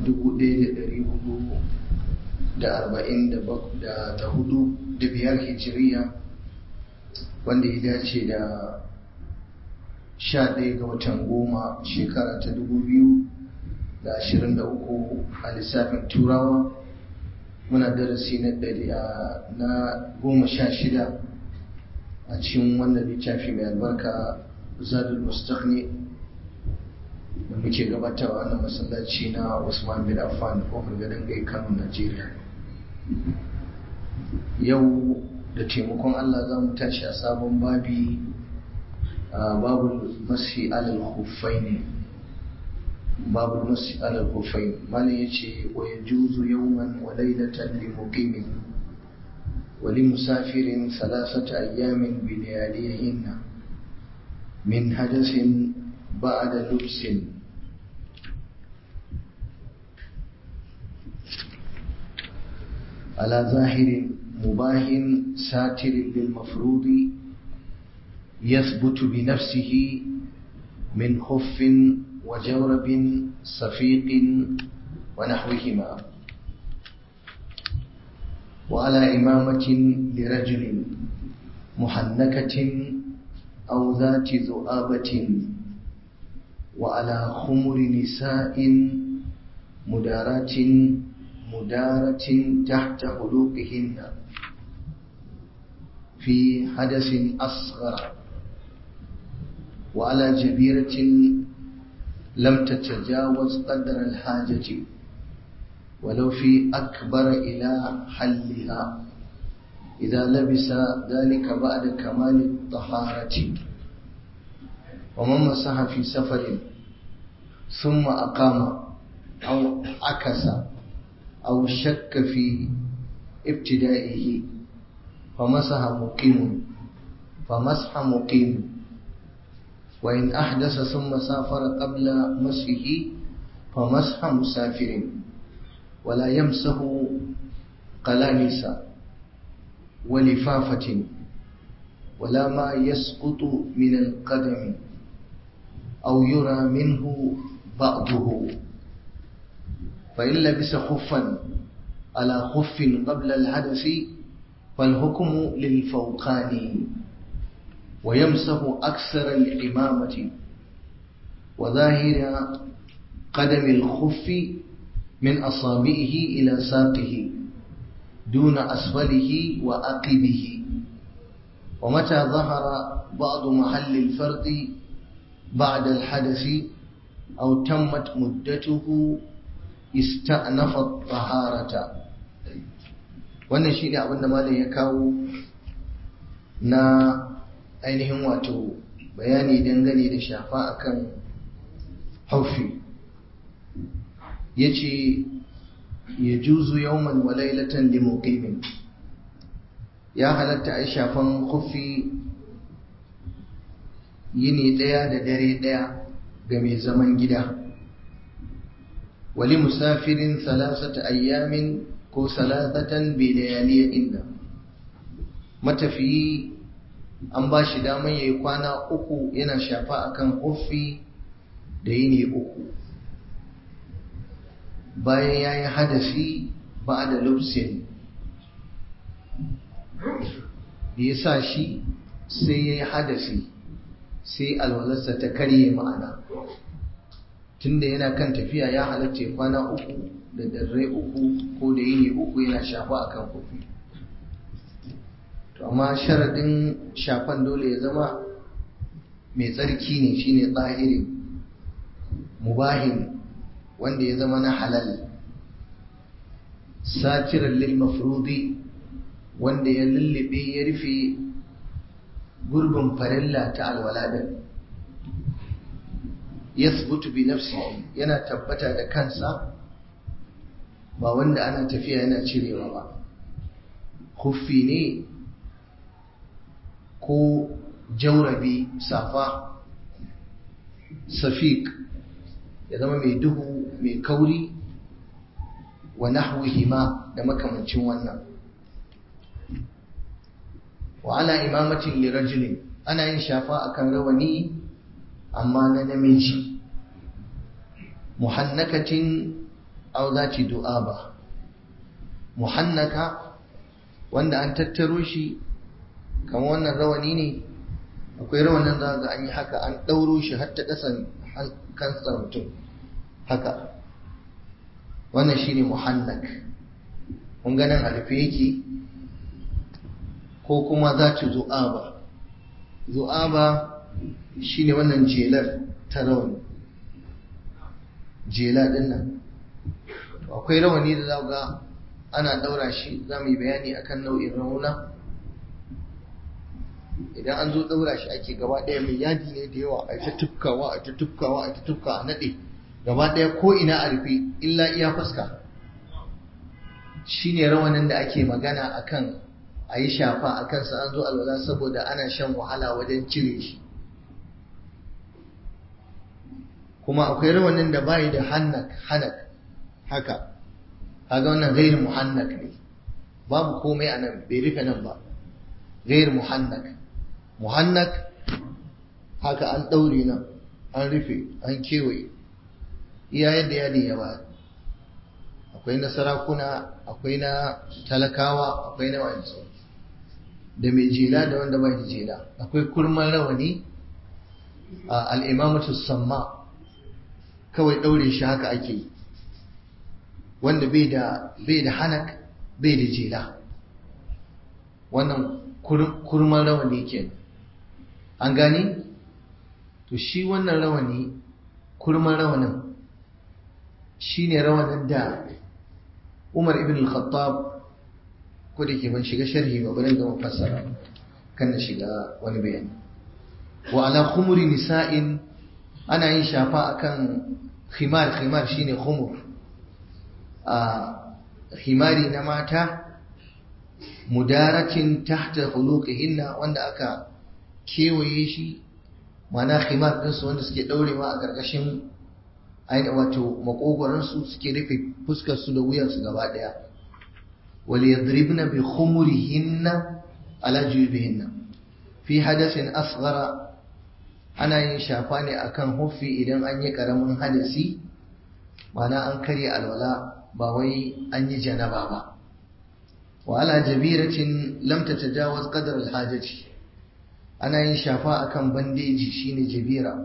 1444 da biyar hijiriya wanda ya dace da 11 ga watan goma shekara ta 2023 a lissafin turawa muna darasi na goma sha shida a cikin wannan littafi mai albarka zadul mustaqni da muke gabatarwa wannan masallaci na Usman bin Affan kofar gadon gai Kano Najeriya yau da taimakon Allah za mu tashi a sabon babi babu masi alal khuffaini babu masi alal khuffaini malam yace wa yajuzu yawman wa laylatan li muqimin wa li musafirin thalathata ayyamin bi layalihinna min hadathin بعد لبس على ظاهر مباه ساتر للمفروض يثبت بنفسه من خف وجورب صفيق ونحوهما وعلى إمامة لرجل محنكة أو ذات ذؤابة وعلى خمر نساء مدارات مدارة تحت حلوقهن في حدث أصغر وعلى جبيرة لم تتجاوز قدر الحاجة ولو في أكبر إلى حلها إذا لبس ذلك بعد كمال الطهارة ومن مسح في سفر ثم أقام أو عكس أو شك في ابتدائه فمسح مقيم فمسح مقيم وإن أحدث ثم سافر قبل مسحه فمسح مسافر ولا يمسح قلانس ولفافة ولا ما يسقط من القدم أو يرى منه بعضه فإن لبس خفا على خف قبل الحدث فالحكم للفوقاني ويمسح أكثر الإمامة وظاهر قدم الخف من أصابعه إلى ساقه دون أسفله وأقبه ومتى ظهر بعض محل الفرد بعد الحدث أو تمت مدته استأنف الطهارة wannan shi ne abinda malam ya kawo na ainihin wato bayani dangane da shafa akan haufi ya ce ya juzu yawman wa lailatan li muqimin ya halatta a shafan kufi yini ɗaya da dare ɗaya ga mai zaman gida wali musafirin salasata ayyamin ko salasatan bi layaliya inda matafiyi an ba shi daman ya yi kwana uku yana shafa akan kufi da yini uku bayan ya yi hadasi ba da lubsin da ya sa shi sai ya yi hadasi sai alwalarsa ta karye ma'ana tunda yana kan tafiya ya halatta kwana uku da darrai uku ko da yini uku yana shafa a kan kofi to amma sharaɗin shafan dole ya zama mai tsarki ne shine tsahiri mubahin wanda ya zama na halal satiran lil mafrudi wanda ya lullube ya rufe gurbin farilla ta alwala din yasbutu bi nafsihi yana tabbata da kansa ba wanda ana tafiya yana cirewa ba huffi ne ko jaurabi safa safik ya zama mai duhu mai kauri wa nahwihima da makamancin wannan wa ala imamatin lirajulin ana yin shafa akan rawani amma na namiji muhannakatin aw zati du'aba muhannaka wanda an tattaro shi kamar wannan rawani ne akwai rawanin za ga an yi haka an ɗauro shi har ta ƙasan kansa mutum haka wannan shi ne muhannak mun ganin a rufe yake ko kuma za ta zu'aba zu'aba shi ne wannan jelar ta rawani jela ɗin nan akwai rawani da za ga ana ɗaura shi za mu yi bayani akan nau'in rauna idan an zo ɗaura shi ake gaba ɗaya mai yadi ne da yawa a ta tufkawa a ta tufkawa a ta tufka a naɗe gaba ɗaya ko ina a rufe illa iya fuska shi ne rawanin da ake magana akan a yi shafa a kansa an zo alwala saboda ana shan wahala wajen cire shi kuma akwai rawanin da bayi da hannak hanak haka kaga wannan gairu muhannak ne babu komai a nan bai rufe nan ba gairu muhannak muhannak haka an ɗaure nan an rufe an kewaye iya yadda yadi ya ba akwai na sarakuna akwai na talakawa akwai na wanzu da mai jela da wanda bai da jela akwai kurman rawani a al'imamatu samma kawai ɗaure shi haka ake yi wanda bai da hanak bai da jela wannan kurman rawani kenan an gani to shi wannan rawani kurman rawanin shi ne rawanin da umar ibn al-khattab ko da ke ban shiga sharhi ba bari ga fassara kan na shiga wani bayani wa ala khumuri nisa'in ana yin shafa akan khimar khimar shine khumur a himari na mata mudaratin tahta khuluqihinna wanda aka kewaye shi mana khimar ɗinsu wanda suke ɗaurewa a ƙarƙashin aini wato makogoransu suke rufe fuskarsu da wuyansu gaba ɗaya wal yadribna bi khumurihinna ala jubihinna fi hadasin asghara ana yin shafa ne akan huffi idan an yi ƙaramin hadasi mana an karya alwala ba wai an yi janaba ba wa ala jabiratin lam tatajawaz qadar alhajati ana yin shafa akan bandeji shine jabira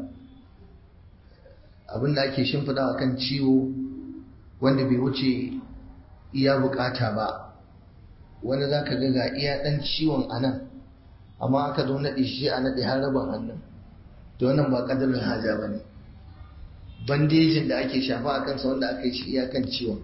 abinda ake shimfida akan ciwo wanda bai wuce iya bukata ba wanda zaka ga ga iya dan ciwon anan amma aka zo nade shi a nade har rabin hannun to wannan ba qadarin haja bane bandejin da ake shafa akan sa wanda aka yi shi iyakan ciwon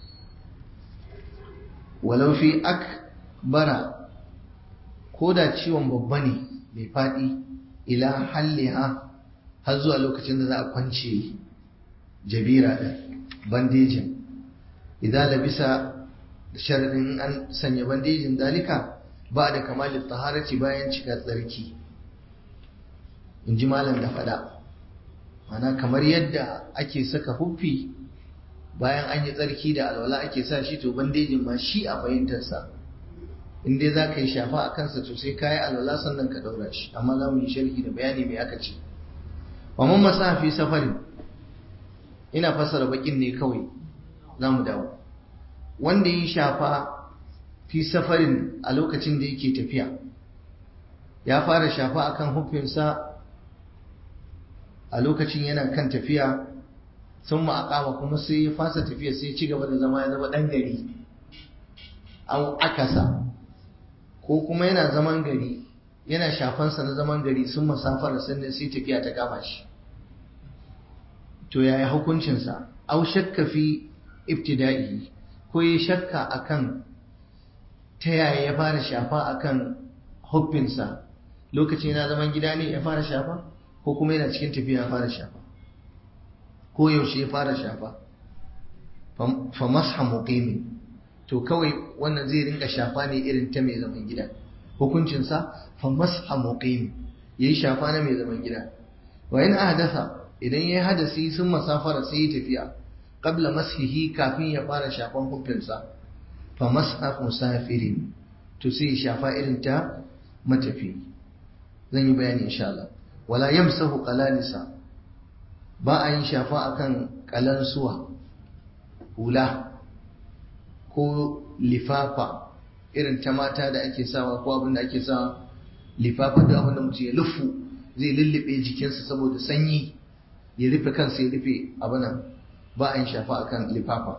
walau fi akbara ko da ciwon babba ne mai faɗi ila halliha har zuwa lokacin da za a kwance jabira da bandejin idan labisa sharadin an sanya bandejin dalika ba da kamalin taharati bayan cika tsarki in ji malam da faɗa mana kamar yadda ake saka huffi bayan an yi tsarki da alwala ake sa shi to bandejin ma shi a fahimtarsa in dai za ka yi shafa a kansa to sai ka yi alwala sannan ka ɗaura shi amma za mu yi sharhi da bayani mai aka ce wa mun masa fi safarin ina fassara bakin ne kawai za mu dawo wanda yi shafa fi safarin a lokacin da yake tafiya ya fara shafa akan hufinsa a lokacin yana kan tafiya sun ma'aƙama kuma sai ya fasa tafiya sai ci gaba da zama ya zama ɗan gari an akasa ko kuma yana zaman gari yana shafansa na zaman gari sun masafara sannan sai tafiya ta kama shi to yaya hukuncinsa au shakka fi ibtida'i ko ya shakka akan ta yaya ya fara shafa akan huffinsa lokacin yana zaman gida ne ya fara shafa ko kuma yana cikin tafiya ya fara shafa ko yaushe ya fara shafa fa masha muqimin to kawai wannan zai rinka shafa ne irin ta mai zaman gida hukuncinsa fa masha muqim yayi shafa na mai zaman gida wa in ahdatha idan yayi hadasi sun masafara sai ya tafiya qabla mashihi kafin ya fara shafan hukuncinsa fa masha musafirin to sai ya shafa irin ta matafi zan yi bayani insha Allah wala yamsahu qalanisa ba a yin shafa akan kalansuwa hula ko lifafa irin ta mata da ake sawa ko abin da ake sawa lifafa da abin da mutum ya lufu zai lullube jikinsa saboda sanyi ya rufe kansa ya rufe abinan ba a yin shafa akan lifafa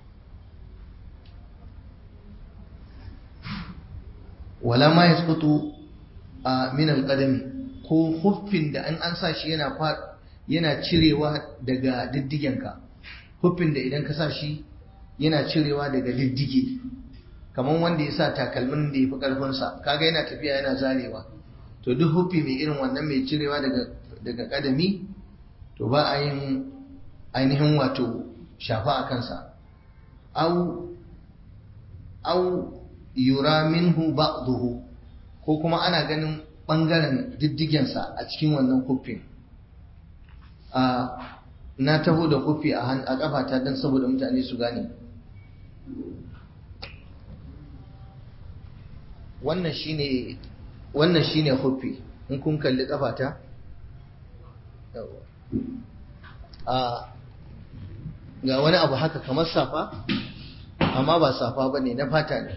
wala ma yasqutu a min alqadami ko huffin da an an sa shi yana yana cirewa daga diddigenka huffin da idan ka sa shi yana cirewa daga diddige kamar wanda ya sa takalmin da ya fi ƙarfinsa kaga yana tafiya yana zarewa to duk huffi mai irin wannan mai cirewa daga daga kadami to ba a yin ainihin wato shafa a kansa au au yura minhu ba'dahu ko kuma ana ganin bangaren diddigensa a cikin wannan huffin a na taho da huffi a kafata don saboda mutane su gane wannan shine wannan shine huffi in kun kalli kafata a ga wani abu haka kamar safa amma ba safa ba ne na fata ne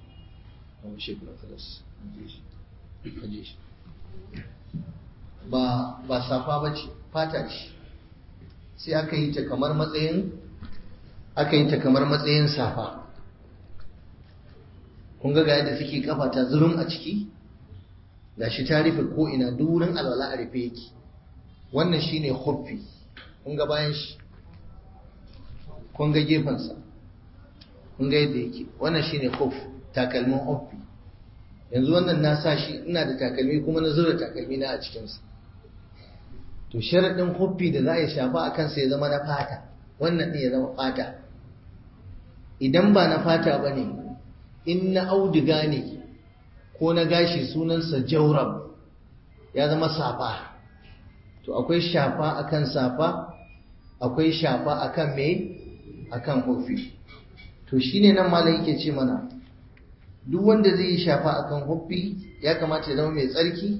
ba ba safa ba ce fata ce sai aka yi ta kamar matsayin aka yi ta kamar matsayin safa kun ga ga yadda suke kafa ta zurum a ciki gashi ta rufe ko ina duk wurin alwala a rufe yake wannan shine huffi kun ga bayan shi kun ga gefensa kun ga yadda yake wannan shine huff takalmin huffi yanzu wannan na sa shi ina da takalmi kuma na zura takalmi na a cikinsa to sharaɗin huffi da za a yi shafa a kansa ya zama na fata wannan ɗin ya zama fata idan ba na fata ba ne in na auduga ne ko na gashi sunansa jaurab ya zama safa to akwai shafa akan safa akwai shafa akan me akan huffi to shine nan malam yake ce mana duk wanda zai yi shafa akan huffi ya kamata ya zama mai tsarki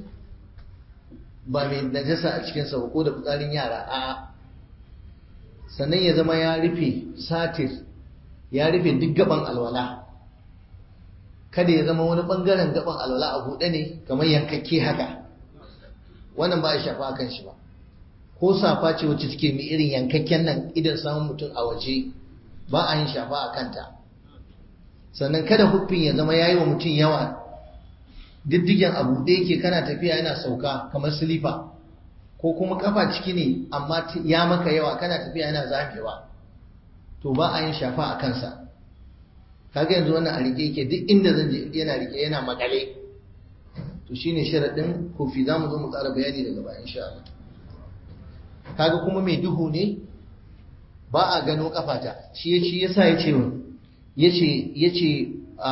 ba mai najasa a cikinsa ba ko da fitsarin yara a sannan ya zama ya rufe satir ya rufe duk gaban alwala kada ya zama wani bangaren gaban alwala a buɗe ne kamar yankakke haka wannan ba a shafa akan shi ba ko safa ce wacce take mai irin yankakken nan idan samun mutum a waje ba a yin shafa a kanta sannan kada huffin ya zama yayi wa mutum yawa diddigen abu da yake kana tafiya yana sauka kamar silifa ko kuma kafa ciki ne amma ya maka yawa kana tafiya yana zamewa to ba a yin shafa a kansa kaga yanzu wannan a rike yake duk inda zan je yana rike yana makale to shine sharadin kofi zamu zo mu ƙara bayani daga baya insha Allah kaga kuma mai duhu ne ba a gano kafata shi shi yasa yace yace yace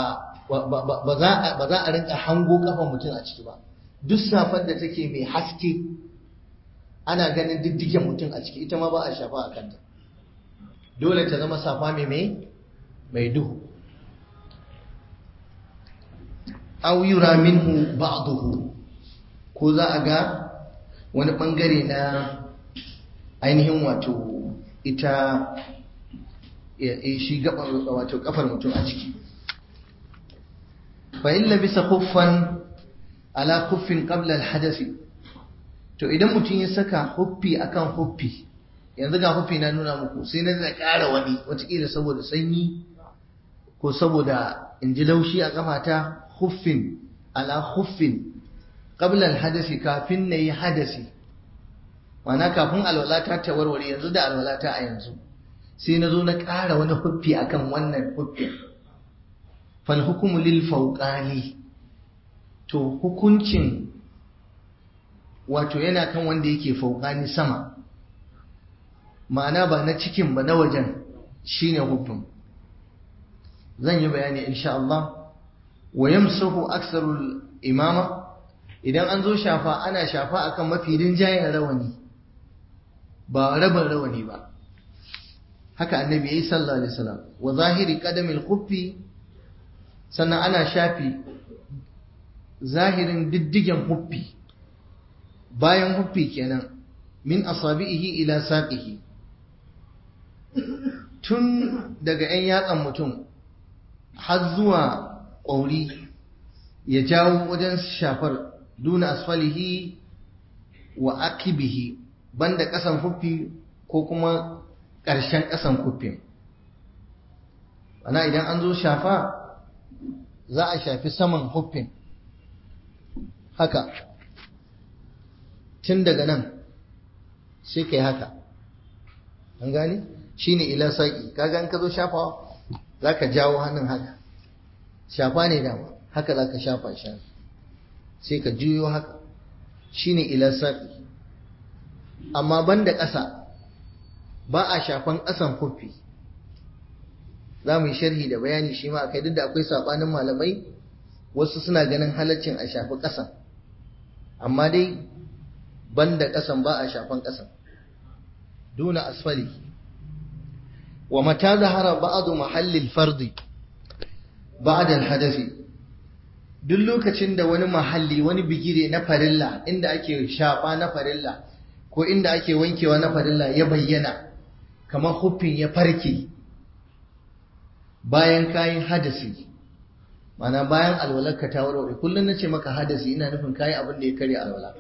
ba za ba za a rinka hango kafan mutum a ciki ba duk safar da take mai haske ana ganin diddigen mutum a ciki ita ma ba a shafa a kanta dole ta zama safa mai mai mai duhu aw yura minhu ba'dahu ko za a ga wani bangare na ainihin wato ita shi gaban wato kafar mutum a ciki fa in labisa khuffan ala khuffin qabla al to idan mutum ya saka huffi akan huffi yanzu ga huffi na nuna muku sai na da ƙara wani wataƙila saboda sanyi ko saboda in ji laushi a kafata huffin ala huffin qabla al kafin nayi hadasi mana kafin alwalata ta warware yanzu da alwalata a yanzu sai na zo na ƙara wani huffi akan wannan huffin fal hukumu lil fawqani to hukuncin wato yana kan wanda yake fauqani sama ma'ana ba na cikin ba na wajen shine huffin zan yi bayani insha Allah wa yamsahu aksarul imama idan an zo shafa ana shafa akan mafi rinjayen rawani ba rabin rawani ba haka annabi yayi sallallahu alaihi wasallam wa zahiri qadamil khuffi sannan ana shafi zahirin diddigen huffi bayan huffi kenan min asabihi ila saqihi tun daga 'yan yatsan mutum har zuwa ƙauri ya jawo wajen shafar duna asfalihi wa akibihi banda ƙasan huffi ko kuma ƙarshen ƙasan huffin ana idan an zo shafa za a shafi saman huffin haka tun daga nan sai kai haka an gani shine ila saki kaga an ka zo shafawa zaka jawo hannun haka shafa ne dama haka zaka shafa shi sai ka juyo haka shine ila saki amma banda ƙasa ba a shafan ƙasan kufi za mu yi sharhi da bayani shi ma akai duk da akwai sabanin malamai wasu suna ganin halaccin a shafi ƙasan amma dai banda ƙasan ba a shafan ƙasan duna asfali wa mata zahara ba'adu mahallil fardi ba'da al-hadathi duk lokacin da wani mahalli wani bigire na farilla inda ake shafa na farilla ko inda ake wankewa na farilla ya bayyana kamar huffin ya farke bayan kayan hadasi mana bayan alwalarka ta warware kullum na ce maka hadasi ina nufin kayi abin da ya karya alwala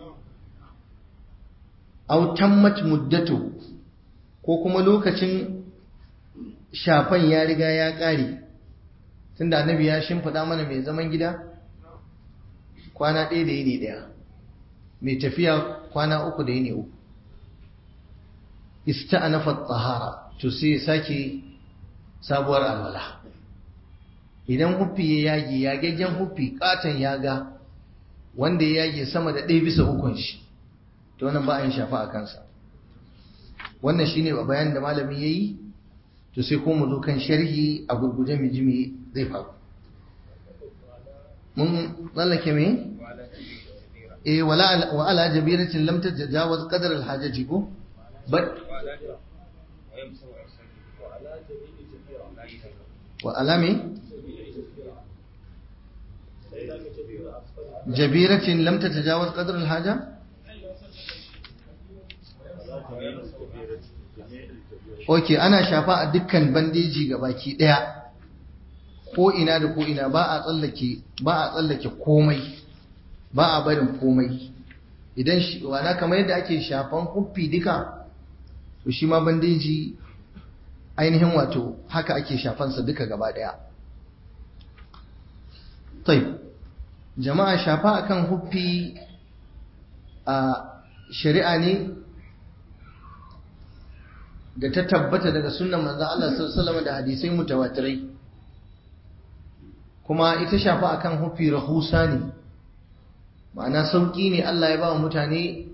au tammat muddatu ko kuma lokacin shafan ya riga ya ƙare tunda annabi ya shimfiɗa mana mai zaman gida kwana ɗaya da yini ɗaya mai tafiya kwana uku da yini uku ista'anafa tahara to sai sake sabuwar alwala idan huffi ya yage yagaggen huffi katon yaga wanda ya yage sama da ɗaya bisa ukun shi to wannan ba a yin shafa a kansa wannan shine bayan da malami yayi to sai kuma zo kan sharhi a gurguje mu ji me zai faru mun tsallake me eh wala wa ala jabiratin lam tajawaz qadar al hajati ko but wa alami jabiratin lam tatajawaz qadar al haja Ok, ana shafa a dukkan bandeji ga baki ɗaya, ko ina da ko ina ba a tsallake ba a tsallake komai, ba a barin komai. Idan shi wana kamar yadda ake shafan huffi duka, to shi ma bandeji ainihin wato haka ake shafansa duka gaba ɗaya. Tai, jama'a shafa akan huffi a shari'a ne da ta tabbata daga sunan manzon Allah sallallahu da hadisai mutawatirai kuma ita shafa akan hufi rahusa ne ma'ana sauki ne Allah ya ba wa mutane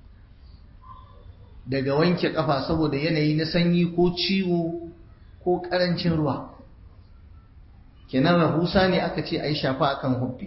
daga wanke kafa saboda yanayi na sanyi ko ciwo ko karancin ruwa kenan rahusa ne aka ce ai shafa akan hufi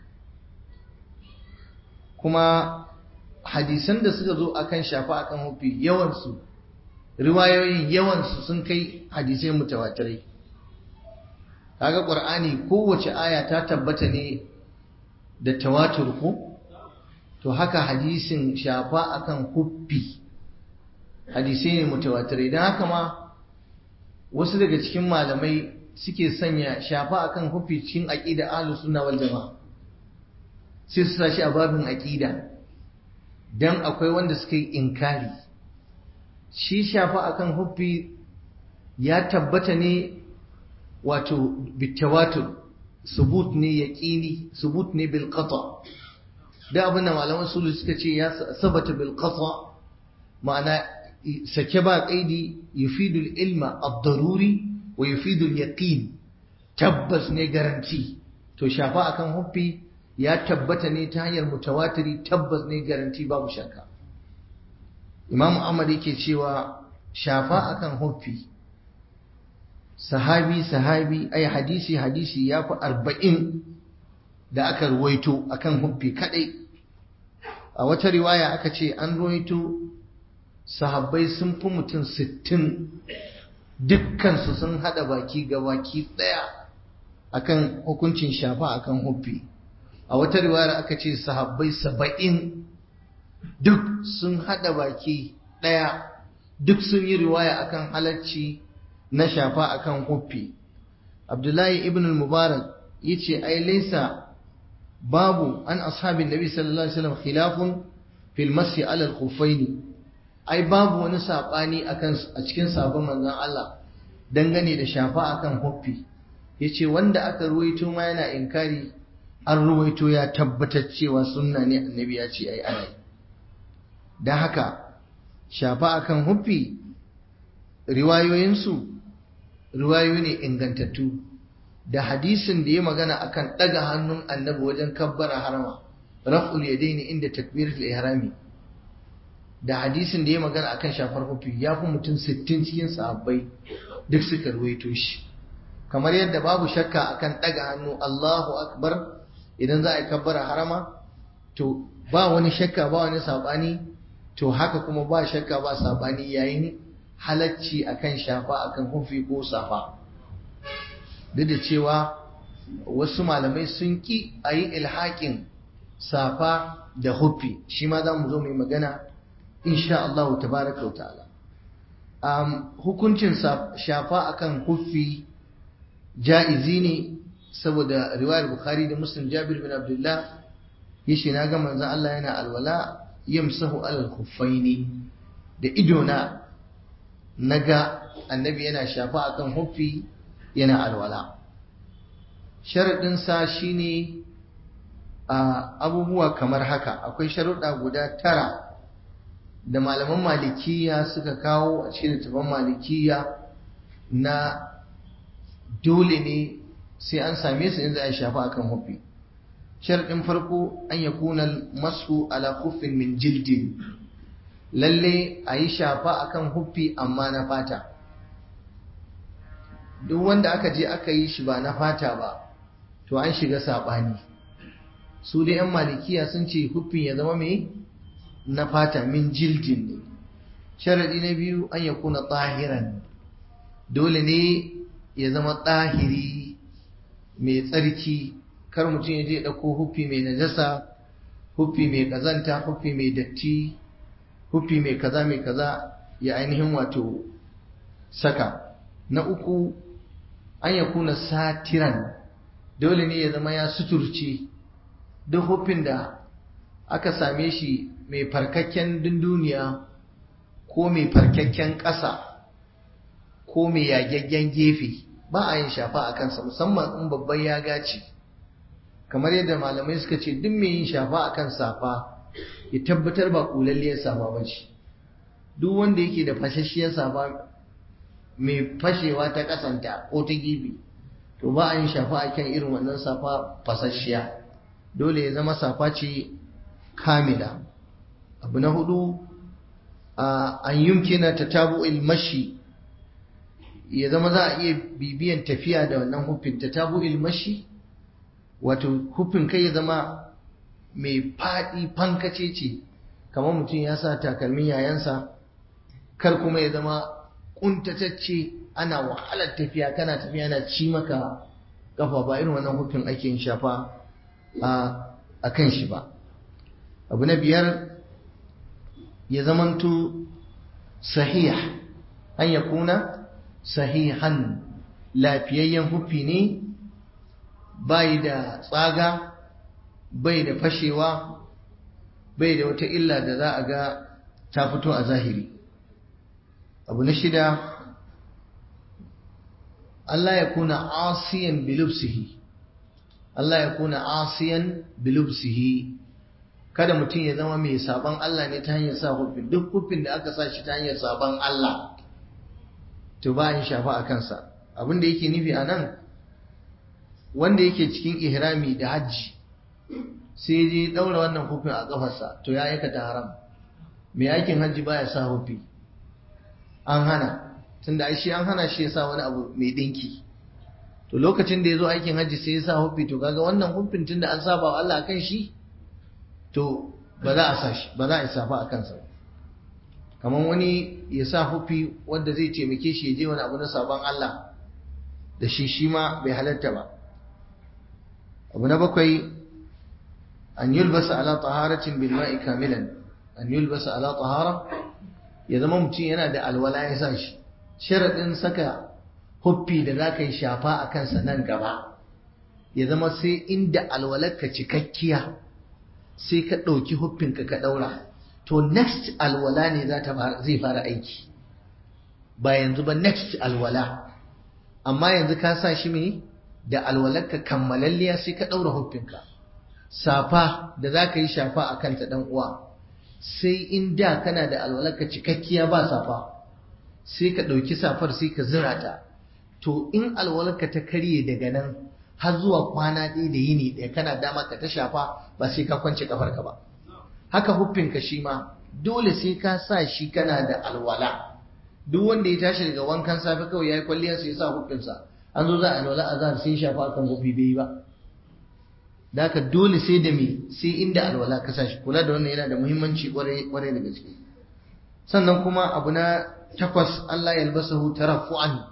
kuma hadisan da suka zo akan shafa akan hufi yawansu riwayoyin yawansu sun kai hadisai mutawatirai kaga qur'ani kowace aya ta tabbata ne da tawatur ko to haka hadisin shafa akan huffi hadisai ne mutawatirai dan haka ma wasu daga cikin malamai suke sanya shafa akan huffi cikin aqida ahlus sunna wal jamaa sai su sashi a babin aqida dan akwai wanda suka yi inkari shi shafa akan huffi ya tabbata ne wato bitawatur subut ne yaqini subut ne bil qata da abin da malaman sulu suka ce ya sabata bil qata ma'ana sake ba qaidi yufidu al ilma ad-daruri wa yufidu al yaqin tabbas ne garanti to shafa akan huffi ya tabbata ne ta hanyar mutawatiri tabbas ne garanti babu shakka Imam Ahmad yake cewa shafa akan huffi sahabi sahabi ai hadisi hadisi ya fi arba'in da aka ruwaito akan huffi kadai a wata riwaya aka ce an ruwaito sahabbai sun fi mutum sittin dukkansu sun hada baki ga baki daya akan hukuncin shafa akan huffi a wata riwaya aka ce sahabbai saba'in duk sun hada baki ɗaya duk sun yi riwaya akan halarci na shafa akan huffi abdullahi ibn al-mubarak yace ai laysa babu an ashabin nabi sallallahu alaihi wasallam khilafun fil masi ala al-khuffaini ai babu wani sabani akan a cikin sabon manzon Allah dangane da shafa akan huffi yace wanda aka ruwaito ma yana inkari an ruwaito ya tabbatar cewa sunna ne annabi ya ce ai ana dan haka shafa akan huffi riwayoyinsu riwayoyi ne ingantattu da hadisin da ya magana akan daga hannun annabi wajen kabbara harama raf'ul yadaini inda takbiratul ihrami da hadisin da ya magana akan shafar hufi ya fi mutum 60 cikin sahabbai duk suka ruwaito shi kamar yadda babu shakka akan daga hannu Allahu akbar idan za a yi kabbara harama to ba wani shakka ba wani sabani to haka kuma ba shakka ba sabani yayin halacci akan shafa akan hufi ko safa duk da cewa wasu malamai sun ki a yi ilhaƙin safa da hufi shi ma za mu zo mai magana insha Allah tabaraka wa ta'ala um, hukuncin shafa akan hufi ja'izi ne saboda riwayar bukhari da muslim jabir bin abdullah yace na ga manzon Allah yana alwala yamsahu alal khuffaini da idona naga annabi yana shafa akan hufi yana alwala sharadin sa shine a abubuwa kamar haka akwai sharuɗa guda tara da malaman malikiya suka kawo a cikin littafin malikiya na dole ne sai an same su in za a shafa akan hufi sharadin farko an yakuna masu ala khuffin min jildin lalle a yi shafa akan huffi amma na fata duk wanda aka je aka yi shi ba na fata ba to an shiga saɓani su da 'yan malikiya sun ce huffin ya zama mai na fata min jildin ne sharaɗi na biyu an ya kuna tsahiran dole ne ya zama tsahiri mai tsarki kar mutum ya je ɗauko huffi mai najasa huffi mai ƙazanta huffi mai datti hufi mai kaza mai kaza ya ainihin wato saka na uku an ya kuna satiran dole ne ya zama ya suturce duk hufin da aka same shi mai farkakken dunduniya ko mai farkakken ƙasa ko mai yagaggen gefe ba a yin shafa a kansa musamman in babban ya gaci kamar yadda malamai suka ce duk mai yin shafa a kan safa ya tabbatar ba kulalliyar safa ba ce duk wanda yake da fashashiyar safa mai fashewa ta kasanta ko ta gibi to ba a yin shafa a kan irin wannan safa fasashiya dole ya zama safa ce kamila abu na hudu an yumkina ta tabu ilmashi ya zama za a iya bibiyan tafiya da wannan hufin ta tabu ilmashi wato hufin kai ya zama mai faɗi fankace ce kamar mutum ya sa takalmin yayansa kar kuma ya zama ƙuntatacce ana wahalar tafiya kana tafiya na ci maka kafa ba irin wannan hukun ake shafa a kan shi ba abu na biyar ya zamanto sahih an ya kuna sahihan lafiyayyen hufi ne bai da tsaga bai da fashewa bai da wata illa da za a ga ta fito a zahiri abu na shida Allah ya kuna asiyan bilubsihi Allah ya kuna asiyan bilubsihi kada mutum ya zama mai saban Allah ne ta hanyar sa hufin duk hufin da aka sa shi ta hanyar saban Allah to ba yin shafa a kansa abin da yake nufi a nan wanda yake cikin ihrami da hajji sai je daura wannan hufin a kafarsa to ya aikata haram mai aikin hajji baya sa hufi an hana tunda ai shi an hana shi ya sa wani abu mai dinki to lokacin da ya zo aikin hajji sai ya sa hufi to kaga wannan hufin tunda an saba wa Allah akan shi to ba za a sa shi ba za a safa a kansa ba kamar wani ya sa hufi wanda zai taimake shi ya je wani abu na sabon Allah da shi shi ma bai halatta ba abu na bakwai an yulbasa ala taharatin bil ma'i kamilan an yulbasa ala tahara ya zama mutum yana da alwala ya sa shi sharadin saka huffi da za ka yi shafa a kansa nan gaba ya zama sai inda alwalarka cikakkiya sai ka ɗauki huffinka ka ɗaura to next alwala ne zai fara aiki ba yanzu ba next alwala amma yanzu ka sa shi mai da alwalarka kammalalliya sai ka ɗaura huffinka safa da za ka yi shafa a kanta ɗan uwa sai in da kana da alwalarka cikakkiya ba safa sai ka ɗauki safar sai ka zira ta to in alwalarka ta karye daga nan har zuwa kwana ɗaya da yini ɗaya kana dama ka ta shafa ba sai ka kwance kafarka ba haka huffinka shi ma dole sai ka sa shi kana da alwala duk wanda ya tashi daga wankan safe kawai ya yi kwalliyar sai ya sa huffinsa an zo za a alwala a zahar sai ya shafa akan huffi bai yi ba da haka dole sai da me sai inda alwala ka sa shi kula da wannan yana da muhimmanci kwarai da gaske sannan kuma abu na takwas Allah ya albasahu tarafu'an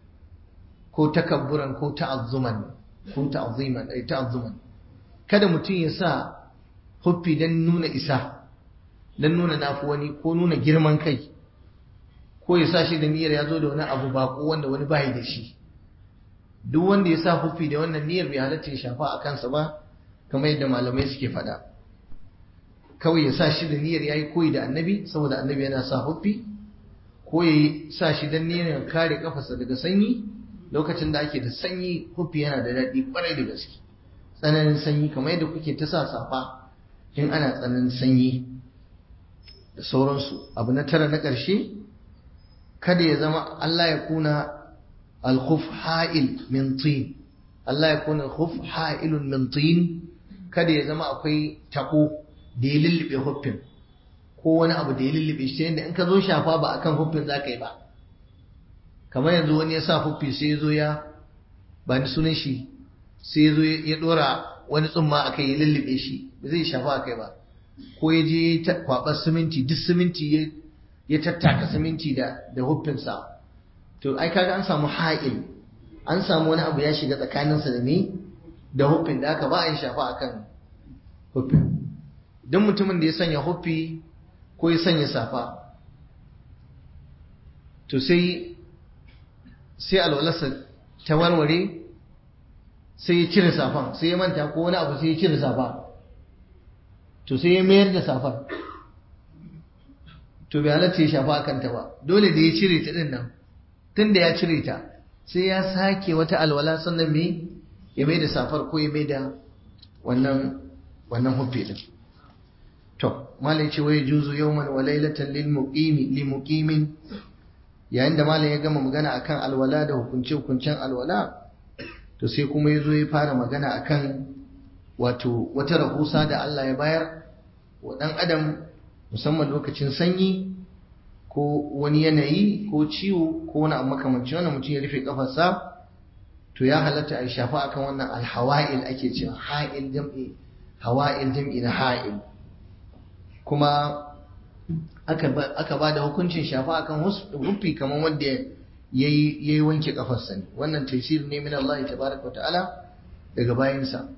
ko takabburan ko ta'azzuman ko ta'azziman ai ta'azzuman kada mutum ya sa huffi dan nuna isa dan nuna nafi wani ko nuna girman kai ko ya sa shi da niyyar ya zo da wani abu bako wanda wani bai da shi duk wanda ya sa huffi da wannan niyyar bai halatta ya shafa a kansa ba kamar yadda malamai suke faɗa kawai ya sa shi da niyyar yayi koyi da annabi saboda annabi yana sa huffi ko ya sa shi dan niyyar kare kafarsa daga sanyi lokacin da ake da sanyi huffi yana da daɗi kwarai da gaske tsananin sanyi kamar yadda kuke ta sa safa in ana tsananin sanyi da sauransu abu na tara na ƙarshe kada ya zama Allah ya kuna alkhuf ha'il min tin Allah ya kuna alkhuf ha'ilun min tin kada ya zama akwai tako da ya lullube huffin ko wani abu da ya lullube shi yadda in ka zo shafa ba akan huffin za ka yi ba kamar yanzu wani ya sa huffi sai ya zo ya ba ni sunan shi sai ya zo ya dora wani tsumma a kai ya lullube shi ba zai shafa a kai ba ko ya je kwaɓar siminti duk siminti ya tattaka siminti da da huffinsa to ai kaga an samu ha'il an samu wani abu ya shiga tsakaninsa da ni da huffin da aka ba a yi shafa akan huffin don mutumin da ya sanya huffi ko ya sanya safa to sai sai alwalarsa ta warware sai ya cire safan sai ya manta ko wani abu sai ya cire safa to sai ya mayar da safar to bai halatta ya shafa akan ta ba dole da ya cire ta din nan tun da ya cire ta sai ya sake wata alwala sannan me ya mai da safar ko ya mai da wannan wannan huffi din to malai ce wai juzu yawman wa lailatan lil muqimi li muqimin yayin da malam ya gama magana akan alwala da hukunce hukuncen alwala to sai kuma ya zo ya fara magana akan wato wata rahusa da Allah ya bayar wa ɗan adam musamman lokacin sanyi ko wani yanayi ko ciwo ko wani abu makamanci wannan mutum ya rufe kafarsa to ya halatta a shafa akan wannan alhawa'il ake cewa ha'il jam'i hawa'il jam'i na ha'il kuma aka ba da hukuncin shafa akan hufi kamar wanda ya yi wanke kafarsa ne wannan taisir ne min Allah tabaraka wa ta'ala daga bayansa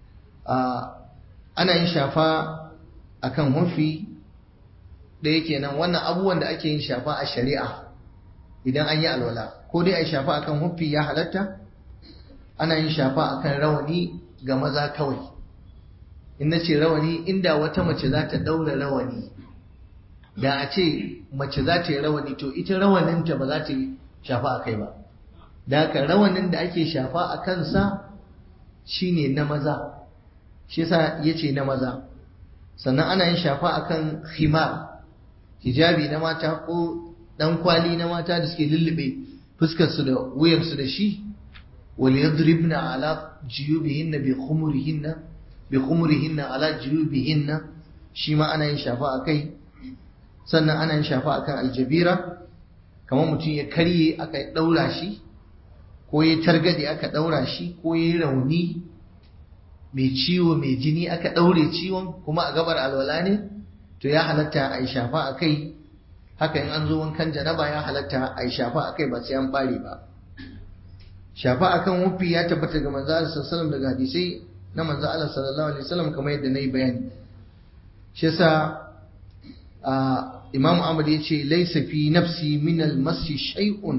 ana yin shafa akan hufi da yake nan wannan abubuwan da ake yin shafa a shari'a idan an yi alwala ko dai a yi shafa akan hufi ya halatta ana yin shafa akan rawani ga maza kawai in na ce rawani inda wata mace za ta ɗaura rawani da a ce mace za ta yi rawani to ita rawaninta ba za ta yi shafa a kai ba da haka rawanin da ake shafa a kansa shine na maza shi yasa yace na maza sannan ana yin shafa akan khimar hijabi na mata ko dan kwali na mata da suke lullube fuskar su da wuyar su da shi wal yadribna ala jiyubihinna bi khumurihinna bi khumurihinna ala jiyubihinna shi ma ana yin shafa akai sannan ana yin shafa akan aljabira kamar mutum ya karye aka daura shi ko ya targade aka daura shi ko ya rauni mai ciwo mai jini aka daure ciwon kuma a gabar alwala ne to ya halatta a yi shafa a kai haka in an zo wankan janaba ya halatta a yi shafa a kai ba sai an bare ba shafa akan wufi ya tabbata ga manzo Allah sallallahu daga hadisai na manzo Allah sallallahu alaihi wasallam kamar yadda nayi bayani shi yasa Imam Ahmad ya ce laysa fi nafsi min al-masi shay'un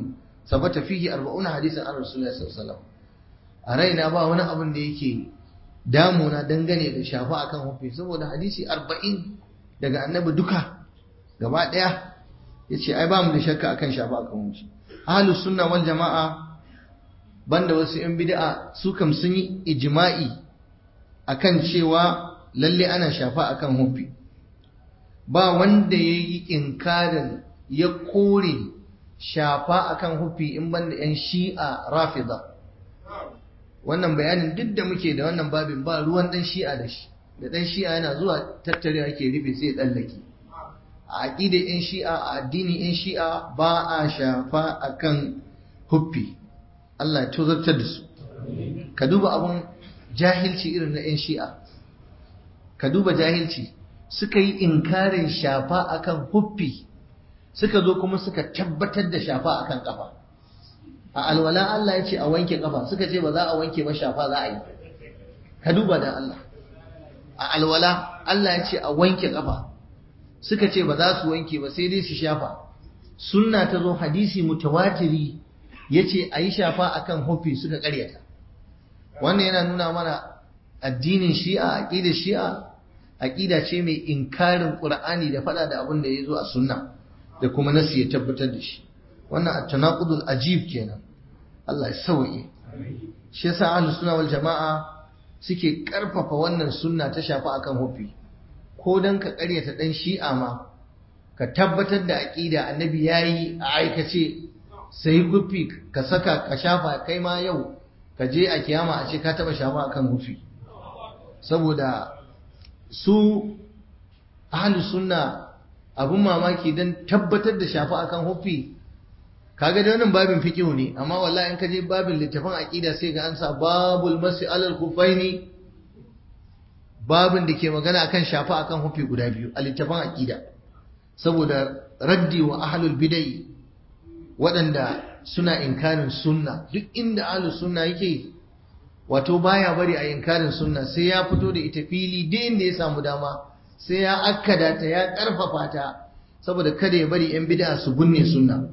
sabata fihi 40 hadisan an rasulullahi sallallahu alaihi wasallam a raina ba wani abin da yake damuna dangane da shafa akan hufi saboda hadisi 40 daga annabi duka gaba daya yace ai ba mu da shakka akan shafa akan hufi ahlus sunna wal jamaa banda wasu yan bid'a su kam sun yi ijma'i akan cewa lalle ana shafa akan hufi ba wanda yayi inkarin ya kore shafa akan hufi in banda yan shi'a rafida wannan bayanin duk da muke da wannan babin ba ruwan dan shi'a da shi da dan shi'a yana zuwa tattare ake rufe sai tsallake a aqidar yan shi'a a addinin yan shi'a ba a shafa akan huffi Allah ya tozartar da su ka duba abun jahilci irin na yan shi'a ka duba jahilci suka yi inkarin shafa akan huffi suka zo kuma suka tabbatar da shafa akan kafa a alwala Allah ya ce a wanke kafa suka ce ba za a wanke ba shafa za a yi ka duba da Allah a alwala Allah ya ce a wanke kafa suka ce ba za su wanke ba sai dai su shafa sunna ta zo hadisi mutawatiri ya ce a yi shafa akan hufi suka karyata wannan yana nuna mana addinin shi'a aqidar shi'a aqida ce mai inkarin qur'ani da fada da abin da ya zo a sunna da kuma nasi ya tabbatar da shi wannan at-tanaqudul ajib kenan Allah ya sauke shi yasa ahlus sunna wal jamaa suke karfafa wannan sunna ta shafa akan hufi ko dan ka karyata dan shi'a ma ka tabbatar da aqida annabi yayi a aikace sai hufi ka saka ka shafa kai ma yau ka je a kiyama a ce ka taba shafa akan hufi saboda su ahlus sunna abun mamaki dan tabbatar da shafa akan hufi kaga da wannan babin fiqh ne amma wallahi in ka je babin littafin aqida sai ga an sa babul masi alal kufaini babin da ke magana akan shafa akan hufi guda biyu a littafin aqida saboda raddi wa ahlul bidai waɗanda suna inkarin sunna duk inda ahlus sunna yake wato baya bari a inkarin sunna sai ya fito da ita fili duk inda ya samu dama sai ya akkada ta ya karfafa ta saboda kada ya bari yan bid'a su bunne sunna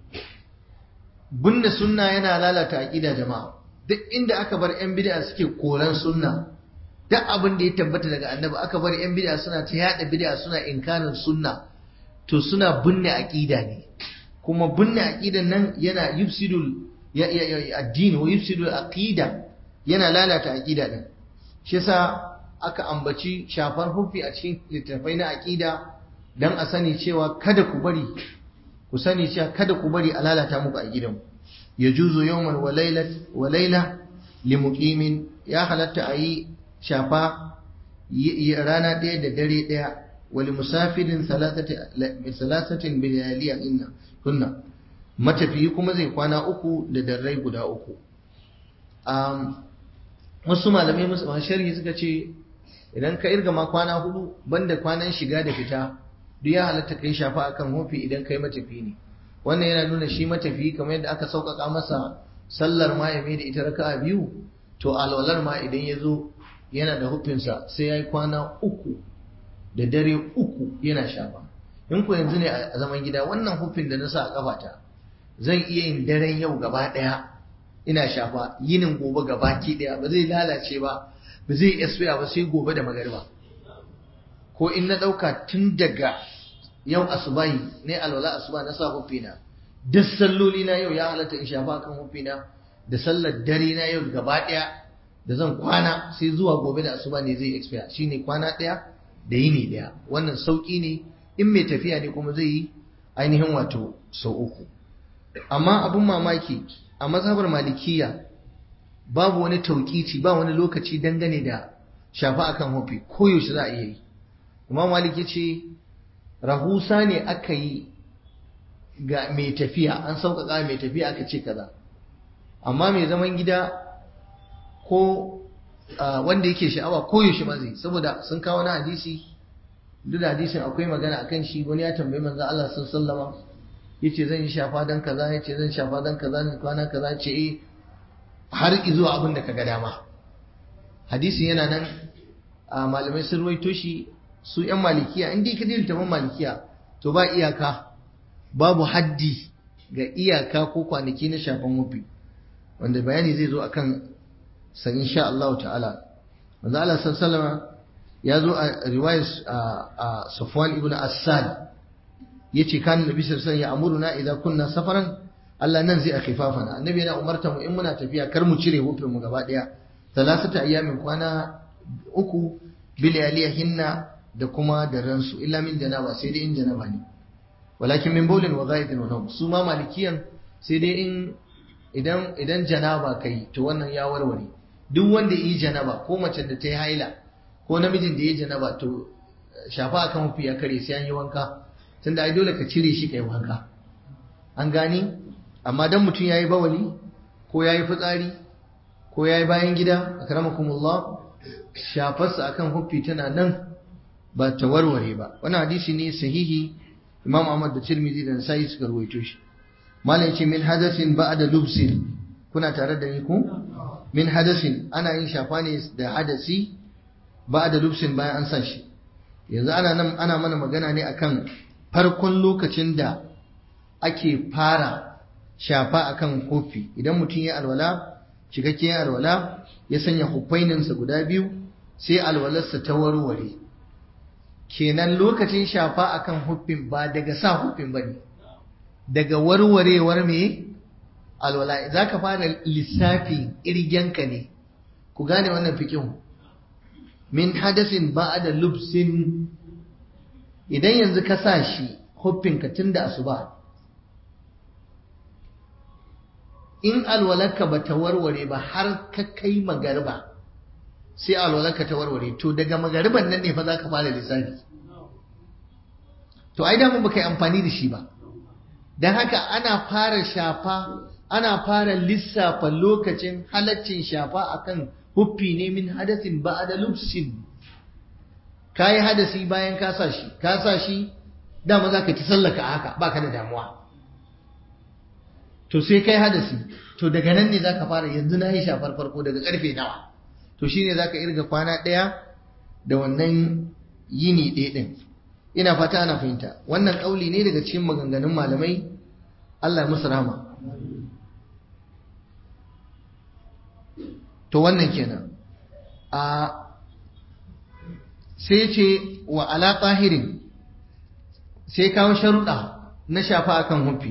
bunne sunna yana lalata aqida jama'a duk inda aka bar yan bid'a suke koran sunna duk abin da ya tabbata daga annabi aka bar yan bid'a suna ta yada bid'a suna inkarin sunna to suna bunne aqida ne kuma bunne aqidan nan yana yufsidul ya addini wa yufsidul aqida yana lalata aqida din shi yasa aka ambaci shafar hufi a cikin littattafai na aqida dan a sani cewa kada ku bari ku sani cewa kada ku bari a lalata muku a gidan yajuzu yawman wa laylat wa layla limuqimin ya halatta a yi shafa rana ɗaya da dare ɗaya wali musafirin salasatin bilaliya inna kunna matafiyi kuma zai kwana uku da darrai guda uku wasu malamai musu sharhi suka ce idan ka irga ma kwana hudu banda kwanan shiga da fita duk ya halatta kai shafa akan hofi idan kai matafi ne wannan yana nuna shi matafi kamar yadda aka sauƙaƙa masa sallar ma ya da ita raka'a biyu to alwalar ma idan ya zo yana da hufinsa sai ya yi kwana uku da dare uku yana shafa in ku yanzu ne a zaman gida wannan hufin da na sa a kafata zan iya yin daren yau gaba ɗaya ina shafa yinin gobe gaba ki ɗaya ba zai lalace ba ba zai expire ba sai gobe da magariba ko in na ɗauka tun daga yau asubahi ne alwala asuba na sa hufina duk salloli na yau ya halatta in shafa kan hufina da sallar dare na yau gaba ɗaya da zan kwana sai zuwa gobe da asuba ne zai expire shine kwana ɗaya da yini ɗaya wannan sauƙi ne in mai tafiya ne kuma zai yi ainihin wato sau uku amma abin mamaki a mazhabar malikiya babu wani tauƙici ba wani lokaci dangane da shafa akan hufi koyaushe za a iya yi imam maliki ce rahusa ne aka yi ga mai tafiya an sauƙaƙa mai tafiya aka ce kaza amma mai zaman gida ko wanda yake sha'awa koyaushe ma zai saboda sun kawo na hadisi duk da hadisin akwai magana akan shi wani ya tambayi manzo Allah sallallahu alaihi yace zan yi shafa dan kaza yace zan shafa dan kaza ne kwana kaza ce eh har zuwa abin da kaga dama hadisin yana nan a malamai sun ruwaito shi su yan malikiya in dai ka dinta man malikiya to ba iyaka babu haddi ga iyaka ko kwanaki na shafan hufi wanda bayani zai zo akan san insha Allah ta'ala manzo Allah sallallahu ya zo a riwayar a Safwan ibn Assad yace kan nabi sallallahu alaihi wasallam ya amuruna idza kunna safaran Allah nan zai akhifafana annabi yana umarta mu in muna tafiya kar mu cire hufin mu gaba daya salasata ayyamin kwana uku bilayalihinna da kuma da ransu illa min janaba sai dai in janaba ne walakin min bawlin wa ghaidin wa nawm su ma malikiyan sai dai in idan idan janaba kai to wannan ya warware duk wanda yi janaba ko mace da ta yi haila ko namijin da ya yi janaba to shafa akan hufi ya kare sai an yi wanka tunda ai dole ka cire shi kai wanka an gani amma dan mutum yayi bawali ko yayi fitsari ko yayi bayan gida akramakumullah shafarsa akan huffi tana nan ba ta warware ba wannan hadisi ne sahihi Imam Ahmad da Tirmidhi da Nasa'i suka rawaito shi malam yace min hadathin ba'da lubsin kuna tare da ni ku min hadasin ana yin shafa ne da hadasi ba'da lubsin bayan an sa shi yanzu ana nan ana mana magana ne akan farkon lokacin da ake fara shafa akan kofi idan mutum ya alwala cikakken alwala ya sanya hufaininsa guda biyu sai alwalarsa ta warware kenan lokacin shafa akan huffin ba daga sa huffin ba ne daga warwarewar me alwala za ka fara lissafi irgenka ne ku gane wannan fikin min hadasin ba da lubsin idan yanzu ka sa shi huffinka tun da asuba in alwalarka ba ta warware ba har ka kai magarba sai alwalarka ta warware to daga magariban nan ne fa za ka fara lissafi to ai damun baka yi amfani da shi ba don haka ana fara shafa ana fara lissafa lokacin halaccin shafa akan huffi ne min hadasin ba da lubsin ka yi hadasi bayan ka sa shi ka sa shi dama za ka ci sallaka haka baka da damuwa to sai kai hadasi to daga nan ne zaka fara yanzu na yi shafar farko daga karfe nawa to shine zaka irga kwana ɗaya da wannan yini ɗaya ɗin ina fata ana fahimta wannan ƙauli ne daga cikin maganganun malamai Allah ya musu rahama to wannan kenan a sai ce wa ala tahirin sai kawo sharuɗa na shafa akan hufi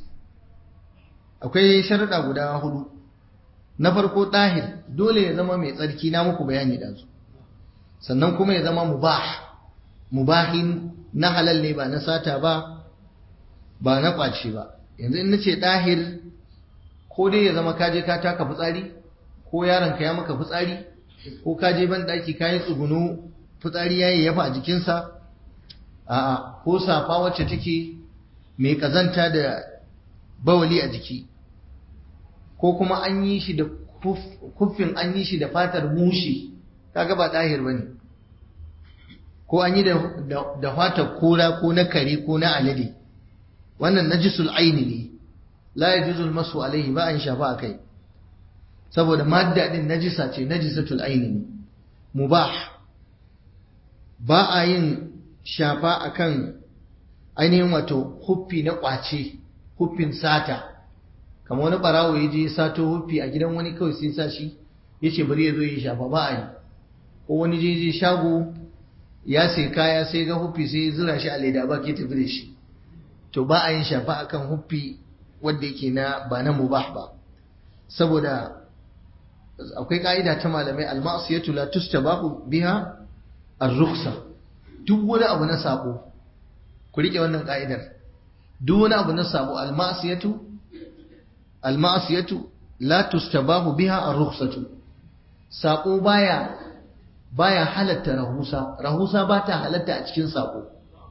akwai sharuɗa guda hudu na farko ɗahir dole ya zama mai tsarki na muku bayani da su sannan kuma ya zama mubah mubahin na halal ne ba na sata ba ba na ƙwace ba yanzu in nace ɗahir ko dai ya zama kaje ka taka fitsari ko yaron ka ya maka fitsari ko kaje ban ɗaki ka yi tsugunu fitsari ya yi yafa a jikinsa a'a ko safa wacce take mai ƙazanta da bawali a jiki ko kuma an yi shi da kuffin an yi shi da fatar mushi kaga ba ɗahir ba ne ko an yi da fatar kora ko na kare ko na alade wannan najisul aini ne la yajuzul masu alaihi ba an shafa a kai saboda madda din najisa ce najisatul aini ne mubah ba a yin shafa akan ainihin wato huffi na kwace huffin sata kamar wani barawo ya je sato huffi a gidan wani kawai sai sa shi ya ce bari ya zo ya shafa ba a yi ko wani je je shago ya sai kaya sai ga huffi sai ya zura shi a leda ba ke tafi da shi to ba a yin shafa akan huffi wanda yake na ba na mubah ba saboda akwai ka'ida ta malamai al-ma'siyatu la tustabahu biha ar-rukhsa duk wani abu na sabo ku rike wannan ka'idar duk wani abu na sabo al-ma'siyatu al-ma'siyatu la tustabahu biha ar-rukhsatu sabo baya baya halatta rahusa rahusa ba ta halatta a cikin sabo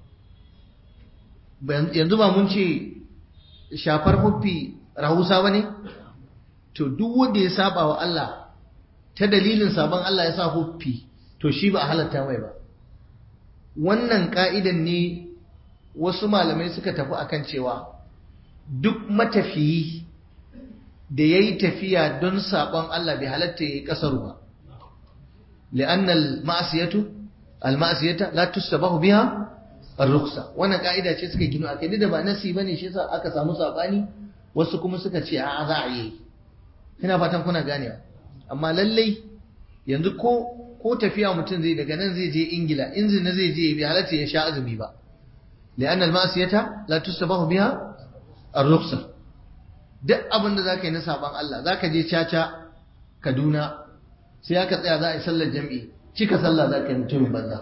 yanzu ba mun ce shafar huffi rahusa ba ne to duk wanda ya saba wa Allah ta dalilin sabon Allah ya sa huffi to shi ba a halatta mai ba wannan ka'idan ne wasu malamai suka tafi akan cewa duk matafiyi da ya yi tafiya don sabon Allah bai halatta ya yi ƙasar ba li'anna al-ma'siyatu al-ma'siyata la tustabahu biha ar-rukhsa wannan ka'ida ce suka gino akai da ba nasi bane shi yasa aka samu sabani wasu kuma suka ce a za a yi ina fatan kuna ganewa amma lallai yanzu ko ko tafiya mutum zai daga nan zai je ingila in zina zai je bai halatta ya sha azumi ba li'anna al-ma'siyata la tusabahu biha ar-rukhsa duk abin da zaka yi na saban Allah zaka je caca Kaduna sai aka tsaya za a yi sallar jami'i cika sallah zaka yi mutumin banza